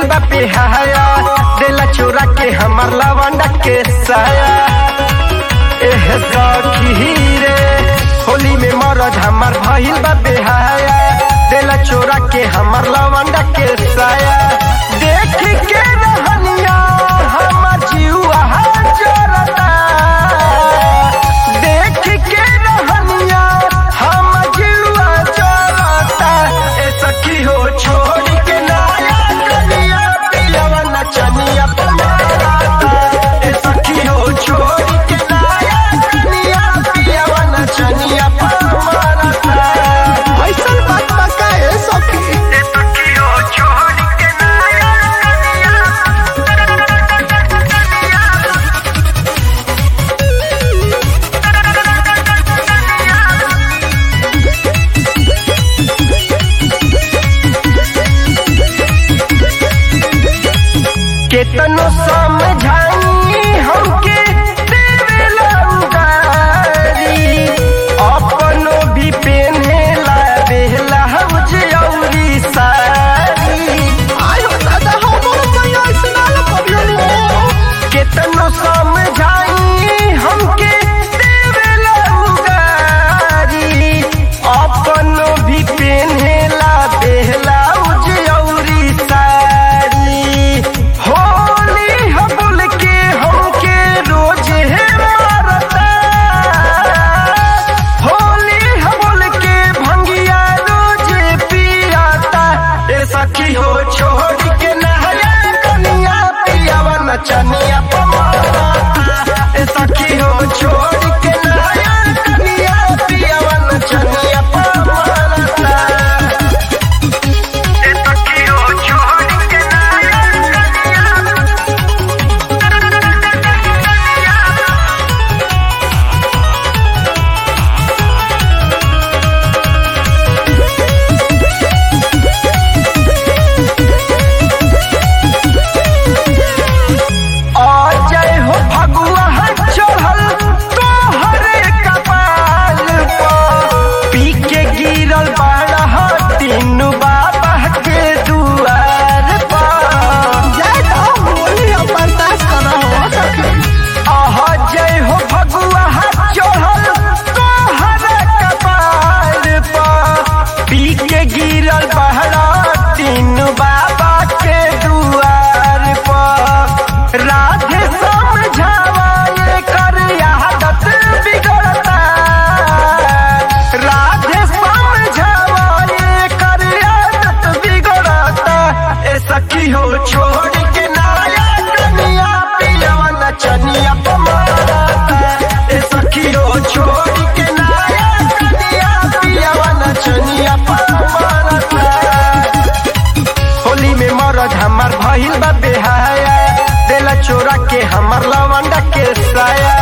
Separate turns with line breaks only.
बा बेहाया देला चोरा के हमर लवंडा के साया एह सखी रे होली में मरद हमर भइल बा बेहाया देला चोरा के हमर लवंडा के साया देख के रहनिया हमर जीवा जरता देख के रहनिया हमर जीवा जरता ए सखी हो छोड़ के नाया कनिया पिलवा नचनिया पमारता ए सखी हो छोड़ के नाया कनिया पिलवा नचनिया पमारता
ऐसन बात बा का ए सखी
ए सखी हो छोड़ के नाया कनिया केतनो समझाई हमके देवेला उगारी अपनो भी पेन्हेला बेहला हउज औरी सारी
आय हो दादा हमर मैया सुनाल करियो
केतनो समझाई हमके देवेला उगारी अपनो भी पेन्हेला बेहला उज औरी सारी होली ह बोल के हमके रोज है मारता होली ह बोल के भंगिया रोज पियाता ए सखी हो छोड़ के नहया कनिया पियावा नचनिया पमाता ए सखी हो छोड़ के नहया कनिया पियावा नचनिया पमाता ए सखी हो छोड़ के नहया कनिया जय हो फगुआ चढ़ल तोहरे कपाल पर पी के गिरल बाड़ा तीनू बाबा के दुआर पर
जय तो होली हम बर्दाश्त करा हो सखी
आह जय हो फगुआ चढ़ल तोहरे कपाल पर पी के गिरल बाड़ा तीनू बाबा के दुआर पर राधे समझावा ये कर आदत बिगड़ता राधे समझावा ये कर आदत बिगड़ता ए सखी हो छोड़ के नाया कनिया पिलवा नचनिया पमारता ए सखी हो छोड़ के नाया कनिया पिलवा नचनिया पमारता होली में मरद हमर भइल बा बेहाया देला चोरा के हमर लवंडा के साया